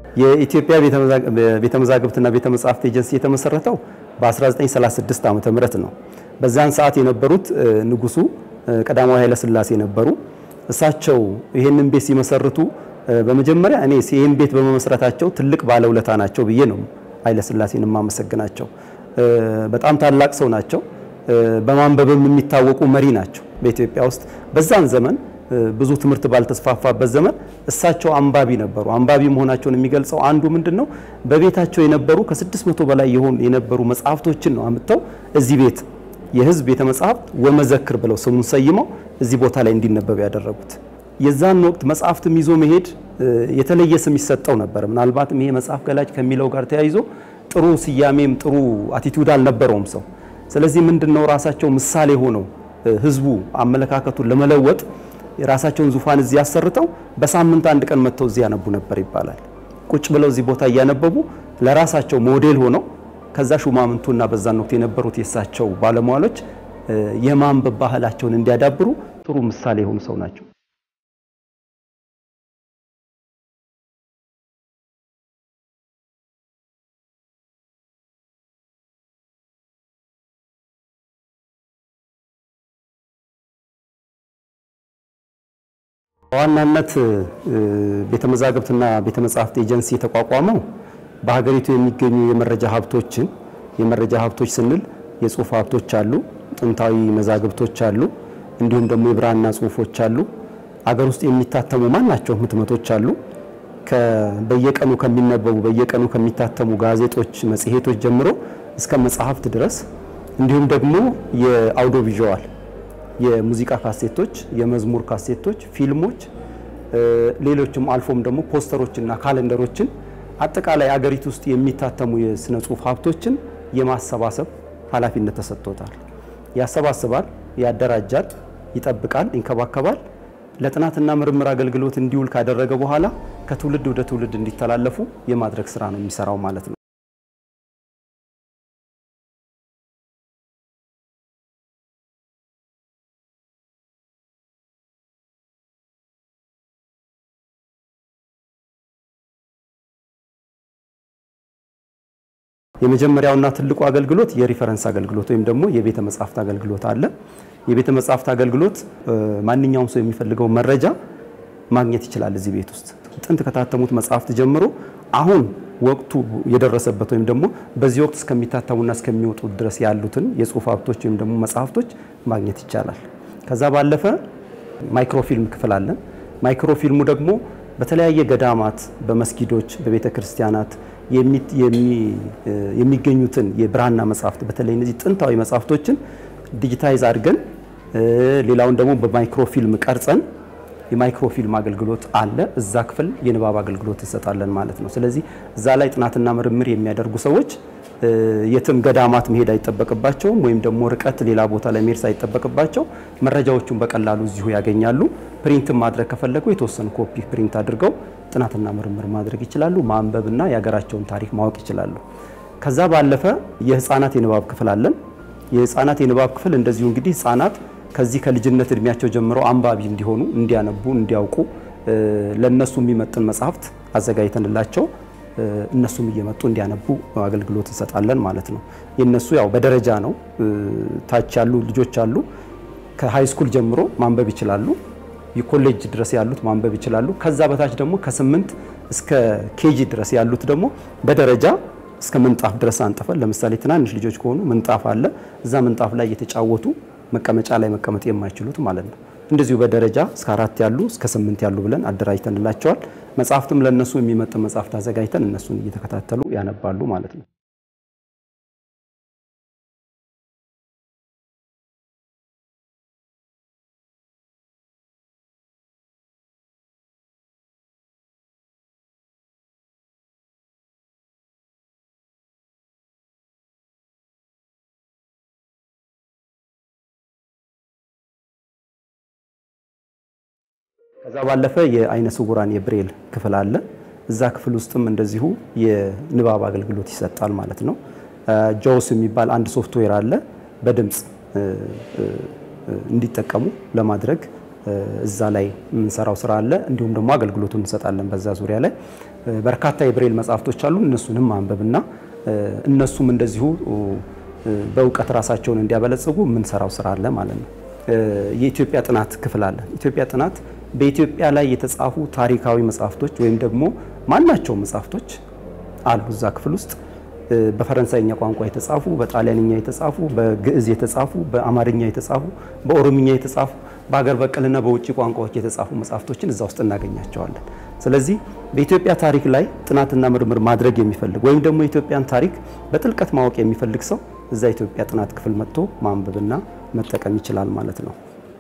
የኢትዮጵያ ቤተ መዛግብትና ቤተ መጻሕፍት ኤጀንሲ የተመሰረተው በ1936 ዓመተ ምህረት ነው። በዛን ሰዓት የነበሩት ንጉሱ ቀዳማዊ ኃይለ ሥላሴ ነበሩ። እሳቸው ይህንን ቤት ሲመሰርቱ በመጀመሪያ እኔ ይህን ቤት በመመስረታቸው ትልቅ ባለውለታ ናቸው ብዬ ነው ኃይለ ሥላሴን የማመሰግናቸው። በጣም ታላቅ ሰው ናቸው። በማንበብም የሚታወቁ መሪ ናቸው በኢትዮጵያ ውስጥ በዛን ዘመን ብዙ ትምህርት ባልተስፋፋበት ዘመን እሳቸው አንባቢ ነበሩ። አንባቢ መሆናቸውን የሚገልጸው አንዱ ምንድን ነው? በቤታቸው የነበሩ ከስድስት መቶ በላይ የሆኑ የነበሩ መጽሐፍቶችን ነው አምጥተው እዚህ ቤት የሕዝብ ቤተ መጽሐፍት ወመዘክር ብለው ስሙን ሰይመው እዚህ ቦታ ላይ እንዲነበብ ያደረጉት። የዛን ወቅት መጽሐፍትም ይዞ መሄድ የተለየ ስም ይሰጠው ነበር። ምናልባትም ይሄ መጽሐፍ ገላጭ ከሚለው ጋር ተያይዞ ጥሩ ስያሜም ጥሩ አቲቱድ አልነበረውም ሰው። ስለዚህ ምንድነው ራሳቸው ምሳሌ ሆነው ህዝቡ አመለካከቱን ለመለወጥ የራሳቸውን ዙፋን እዚህ አሰርተው በሳምንት አንድ ቀን መጥተው እዚህ ያነቡ ነበር ይባላል። ቁጭ ብለው እዚህ ቦታ እያነበቡ ለራሳቸው ሞዴል ሆነው ከዛ ሹማምንቱና በዛን ወቅት የነበሩት የእሳቸው ባለሟሎች የማንበብ ባህላቸውን እንዲያዳብሩ ጥሩ ምሳሌ የሆኑ ሰው ናቸው። በዋናነት ቤተ መዛግብትና ቤተ መጻሕፍት ኤጀንሲ የተቋቋመው በሀገሪቱ የሚገኙ የመረጃ ሀብቶችን የመረጃ ሀብቶች ስንል የጽሁፍ ሀብቶች አሉ፣ ጥንታዊ መዛግብቶች አሉ፣ እንዲሁም ደግሞ የብራና ጽሁፎች አሉ። አገር ውስጥ የሚታተሙ ማናቸውም ህትመቶች አሉ። በየቀኑ ከሚነበቡ በየቀኑ ከሚታተሙ ጋዜጦች፣ መጽሔቶች ጀምሮ እስከ መጽሐፍት ድረስ እንዲሁም ደግሞ የአውዲዮ ቪዥዋል የሙዚቃ ካሴቶች፣ የመዝሙር ካሴቶች፣ ፊልሞች፣ ሌሎችም አልፎም ደግሞ ፖስተሮችና ካለንደሮችን አጠቃላይ አገሪቱ ውስጥ የሚታተሙ የስነ ጽሁፍ ሀብቶችን የማሰባሰብ ኃላፊነት ተሰጥቶታል። ያሰባስባል፣ ያደራጃል፣ ይጠብቃል፣ ይንከባከባል። ለጥናትና ምርምር አገልግሎት እንዲውል ካደረገ በኋላ ከትውልድ ወደ ትውልድ እንዲተላለፉ የማድረግ ስራ ነው የሚሰራው ማለት ነው። የመጀመሪያውና ትልቁ አገልግሎት የሪፈረንስ አገልግሎት ወይም ደግሞ የቤተ መጻሕፍት አገልግሎት አለ። የቤተ መጻሕፍት አገልግሎት ማንኛውም ሰው የሚፈልገው መረጃ ማግኘት ይችላል። እዚህ ቤት ውስጥ ጥንት ከታተሙት መጽሐፍት ጀምሮ አሁን ወቅቱ የደረሰበት ወይም ደግሞ በዚህ ወቅት እስከሚታተሙና እስከሚወጡ ድረስ ያሉትን የጽሁፍ ሀብቶች ወይም ደግሞ መጽሐፍቶች ማግኘት ይቻላል። ከዛ ባለፈ ማይክሮፊልም ክፍል አለን። ማይክሮፊልሙ ደግሞ በተለያየ ገዳማት፣ በመስጊዶች፣ በቤተ ክርስቲያናት የሚገኙትን የብራና መጽሐፍት በተለይ እነዚህ ጥንታዊ መጽሐፍቶችን ዲጂታይዝ አድርገን ሌላውን ደግሞ በማይክሮፊልም ቀርጸን የማይክሮፊልም አገልግሎት አለ። እዛ ክፍል የንባብ አገልግሎት እንሰጣለን ማለት ነው። ስለዚህ እዛ ላይ ጥናትና ምርምር የሚያደርጉ ሰዎች የትም ገዳማት መሄድ አይጠበቅባቸውም፣ ወይም ደግሞ ርቀት ሌላ ቦታ ላይ መሄድ ሳይጠበቅባቸው መረጃዎቹን በቀላሉ እዚሁ ያገኛሉ። ፕሪንት ማድረግ ከፈለጉ የተወሰኑ ኮፒ ፕሪንት አድርገው ጥናትና ምርምር ማድረግ ይችላሉ። ማንበብና የሀገራቸውን ታሪክ ማወቅ ይችላሉ። ከዛ ባለፈ የህፃናት የንባብ ክፍል አለን። የህፃናት የንባብ ክፍል እንደዚሁ እንግዲህ ህፃናት ከዚህ ከልጅነት እድሜያቸው ጀምረው አንባቢ እንዲሆኑ፣ እንዲያነቡ፣ እንዲያውቁ ለነሱ የሚመጥን መጽሐፍት አዘጋጅተንላቸው እነሱም እየመጡ እንዲያነቡ አገልግሎት እንሰጣለን ማለት ነው። የነሱ ያው በደረጃ ነው። ታች ያሉ ልጆች አሉ። ከሃይ ስኩል ጀምሮ ማንበብ ይችላሉ። የኮሌጅ ድረስ ያሉት ማንበብ ይችላሉ። ከዛ በታች ደግሞ ከስምንት እስከ ኬጂ ድረስ ያሉት ደግሞ በደረጃ እስከ ምንጣፍ ድረስ አንጥፈን፣ ለምሳሌ ትናንሽ ልጆች ከሆኑ ምንጣፍ አለ። እዛ ምንጣፍ ላይ እየተጫወቱ መቀመጫ ላይ መቀመጥ የማይችሉት ማለት ነው። እንደዚሁ በደረጃ እስከ አራት ያሉ እስከ ስምንት ያሉ ብለን አደራጅተንላቸዋል። መጽሐፍትም ለእነሱ የሚመጥን መጽሐፍት አዘጋጅተን እነሱን እየተከታተሉ ያነባሉ ማለት ነው። ከዛ ባለፈ የአይነ ስውራን የብሬል ክፍል አለ። እዛ ክፍል ውስጥም እንደዚሁ የንባብ አገልግሎት ይሰጣል ማለት ነው። ጆውስ የሚባል አንድ ሶፍትዌር አለ። በድምፅ እንዲጠቀሙ ለማድረግ እዛ ላይ የምንሰራው ስራ አለ። እንዲሁም ደግሞ አገልግሎቱን እንሰጣለን። በዛ ዙሪያ ላይ በርካታ የብሬል መጽሐፍቶች አሉ። እነሱንም ማንበብና እነሱም እንደዚሁ በእውቀት ራሳቸውን እንዲያበለጽጉ የምንሰራው ስራ አለ ማለት ነው። የኢትዮጵያ ጥናት ክፍል አለ። ኢትዮጵያ ጥናት በኢትዮጵያ ላይ የተጻፉ ታሪካዊ መጽሐፍቶች ወይም ደግሞ ማናቸው መጽሐፍቶች አሉ እዛ ክፍል ውስጥ በፈረንሳይኛ ቋንቋ የተጻፉ፣ በጣሊያንኛ የተጻፉ፣ በግዕዝ የተጻፉ፣ በአማርኛ የተጻፉ፣ በኦሮምኛ የተጻፉ፣ በሀገር በቀልና በውጭ ቋንቋዎች የተጻፉ መጽሐፍቶችን እዛ ውስጥ እናገኛቸዋለን። ስለዚህ በኢትዮጵያ ታሪክ ላይ ጥናትና ምርምር ማድረግ የሚፈልግ ወይም ደግሞ የኢትዮጵያን ታሪክ በጥልቀት ማወቅ የሚፈልግ ሰው እዛ ኢትዮጵያ ጥናት ክፍል መጥቶ ማንበብና መጠቀም ይችላል ማለት ነው።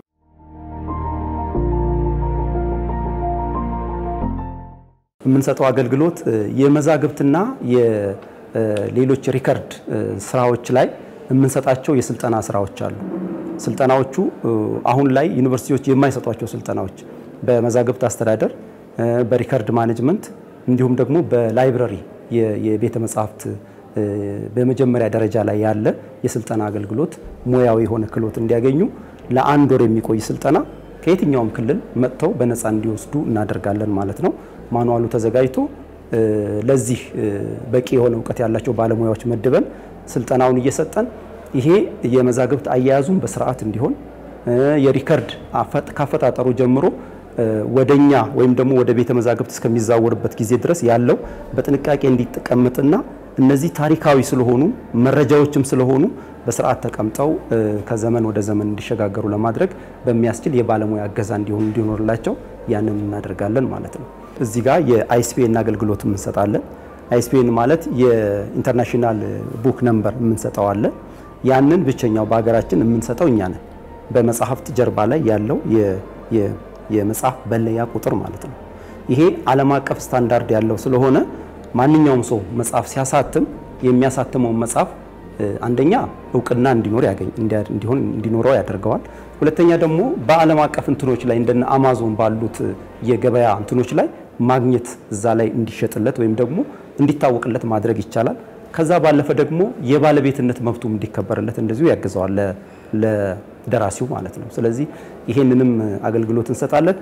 የምንሰጠው አገልግሎት የመዛግብትና የሌሎች ሪከርድ ስራዎች ላይ የምንሰጣቸው የስልጠና ስራዎች አሉ። ስልጠናዎቹ አሁን ላይ ዩኒቨርሲቲዎች የማይሰጧቸው ስልጠናዎች በመዛግብት አስተዳደር፣ በሪከርድ ማኔጅመንት እንዲሁም ደግሞ በላይብረሪ የቤተ መጻሕፍት በመጀመሪያ ደረጃ ላይ ያለ የስልጠና አገልግሎት ሙያዊ የሆነ ክህሎት እንዲያገኙ ለአንድ ወር የሚቆይ ስልጠና ከየትኛውም ክልል መጥተው በነፃ እንዲወስዱ እናደርጋለን ማለት ነው። ማኑዋሉ ተዘጋጅቶ ለዚህ በቂ የሆነ እውቀት ያላቸው ባለሙያዎች መድበን ስልጠናውን እየሰጠን ይሄ የመዛግብት አያያዙን በስርዓት እንዲሆን የሪከርድ ካፈጣጠሩ ጀምሮ ወደኛ ወይም ደግሞ ወደ ቤተ መዛግብት እስከሚዛወርበት ጊዜ ድረስ ያለው በጥንቃቄ እንዲቀመጥና እነዚህ ታሪካዊ ስለሆኑ መረጃዎችም ስለሆኑ በስርዓት ተቀምጠው ከዘመን ወደ ዘመን እንዲሸጋገሩ ለማድረግ በሚያስችል የባለሙያ እገዛ እንዲሆኑ እንዲኖርላቸው ያንን እናደርጋለን ማለት ነው። እዚህ ጋር የአይስፒኤን አገልግሎት እንሰጣለን። አይስፒኤን ማለት የኢንተርናሽናል ቡክ ነምበር የምንሰጠው አለ። ያንን ብቸኛው በሀገራችን የምንሰጠው እኛ ነን። በመጽሐፍት ጀርባ ላይ ያለው የመጽሐፍ በለያ ቁጥር ማለት ነው። ይሄ ዓለም አቀፍ ስታንዳርድ ያለው ስለሆነ ማንኛውም ሰው መጽሐፍ ሲያሳትም የሚያሳትመውን መጽሐፍ አንደኛ እውቅና እንዲኖር ያገኝ እንዲሆን እንዲኖረው ያደርገዋል። ሁለተኛ ደግሞ በዓለም አቀፍ እንትኖች ላይ እንደነ አማዞን ባሉት የገበያ እንትኖች ላይ ማግኘት እዛ ላይ እንዲሸጥለት ወይም ደግሞ እንዲታወቅለት ማድረግ ይቻላል። ከዛ ባለፈ ደግሞ የባለቤትነት መብቱም እንዲከበርለት እንደዚሁ ያግዘዋል ለደራሲው ማለት ነው። ስለዚህ ይሄንንም አገልግሎት እንሰጣለን።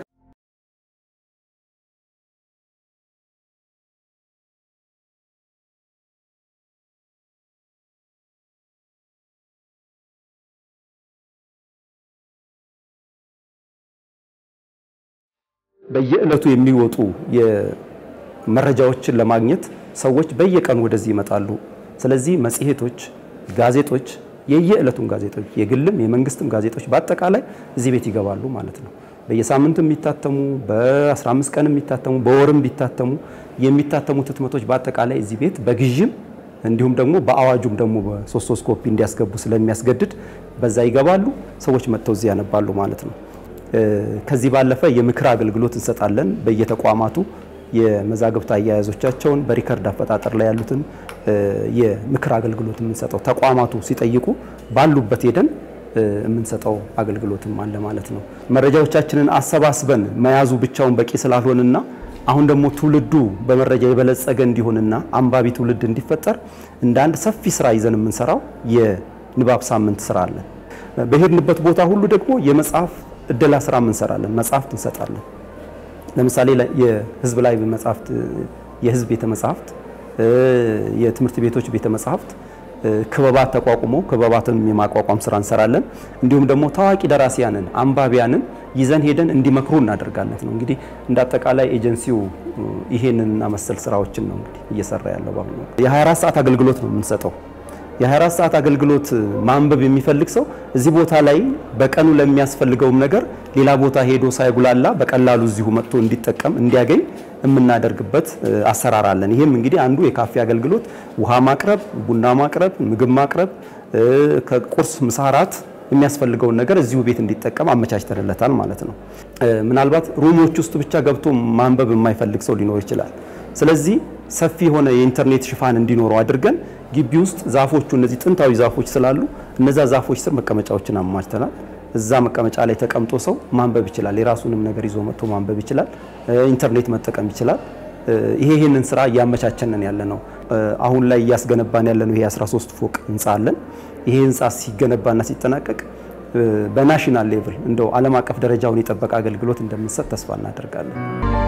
በየዕለቱ የሚወጡ መረጃዎችን ለማግኘት ሰዎች በየቀኑ ወደዚህ ይመጣሉ። ስለዚህ መጽሔቶች፣ ጋዜጦች፣ የየዕለቱን ጋዜጦች የግልም የመንግስትም ጋዜጦች በአጠቃላይ እዚህ ቤት ይገባሉ ማለት ነው። በየሳምንቱ የሚታተሙ በ15 ቀን የሚታተሙ በወርም ቢታተሙ የሚታተሙት ህትመቶች በአጠቃላይ እዚህ ቤት በግዥም እንዲሁም ደግሞ በአዋጁም ደግሞ በሶስት ሶስት ኮፒ እንዲያስገቡ ስለሚያስገድድ በዛ ይገባሉ። ሰዎች መጥተው እዚህ ያነባሉ ማለት ነው። ከዚህ ባለፈ የምክር አገልግሎት እንሰጣለን። በየተቋማቱ የመዛግብት አያያዞቻቸውን በሪከርድ አፈጣጠር ላይ ያሉትን የምክር አገልግሎት የምንሰጠው ተቋማቱ ሲጠይቁ ባሉበት ሄደን የምንሰጠው አገልግሎትም አለ ማለት ነው። መረጃዎቻችንን አሰባስበን መያዙ ብቻውን በቂ ስላልሆንና አሁን ደግሞ ትውልዱ በመረጃ የበለጸገ እንዲሆንና አንባቢ ትውልድ እንዲፈጠር እንደ አንድ ሰፊ ስራ ይዘን የምንሰራው የንባብ ሳምንት ስራ አለን። በሄድንበት ቦታ ሁሉ ደግሞ የመጽሐፍ እደላ ስራ እንሰራለን። መጽሐፍት እንሰጣለን። ለምሳሌ የህዝብ ላይ መጽሐፍት፣ የህዝብ ቤተ መጽሐፍት፣ የትምህርት ቤቶች ቤተ መጽሐፍት ክበባት ተቋቁመው ክበባትን የማቋቋም ስራ እንሰራለን። እንዲሁም ደግሞ ታዋቂ ደራሲያንን አንባቢያንን ይዘን ሄደን እንዲመክሩ እናደርጋለን ነው። እንግዲህ እንደ አጠቃላይ ኤጀንሲው ይሄንንና መሰል ስራዎችን ነው እንግዲህ እየሰራ ያለው በአሁኑ የ24 ሰዓት አገልግሎት ነው የምንሰጠው። የ24 ሰዓት አገልግሎት ማንበብ የሚፈልግ ሰው እዚህ ቦታ ላይ በቀኑ ለሚያስፈልገውም ነገር ሌላ ቦታ ሄዶ ሳይጉላላ በቀላሉ እዚሁ መጥቶ እንዲጠቀም እንዲያገኝ የምናደርግበት አሰራር አለን። ይህም እንግዲህ አንዱ የካፌ አገልግሎት ውሃ ማቅረብ፣ ቡና ማቅረብ፣ ምግብ ማቅረብ፣ ከቁርስ ምሳ፣ እራት የሚያስፈልገውን ነገር እዚሁ ቤት እንዲጠቀም አመቻችተንለታል ማለት ነው። ምናልባት ሩሞች ውስጥ ብቻ ገብቶ ማንበብ የማይፈልግ ሰው ሊኖር ይችላል። ስለዚህ ሰፊ የሆነ የኢንተርኔት ሽፋን እንዲኖረው አድርገን ግቢ ውስጥ ዛፎቹ እነዚህ ጥንታዊ ዛፎች ስላሉ እነዛ ዛፎች ስር መቀመጫዎችን አሟችተናል። እዛ መቀመጫ ላይ ተቀምጦ ሰው ማንበብ ይችላል። የራሱንም ነገር ይዞ መጥቶ ማንበብ ይችላል። ኢንተርኔት መጠቀም ይችላል። ይሄ ይህንን ስራ እያመቻቸንን ያለ ነው። አሁን ላይ እያስገነባን ያለ ነው። ይሄ 13 ፎቅ ህንፃ አለን። ይሄ ህንፃ ሲገነባና ሲጠናቀቅ በናሽናል ሌቭል እንደው ዓለም አቀፍ ደረጃውን የጠበቀ አገልግሎት እንደምንሰጥ ተስፋ እናደርጋለን።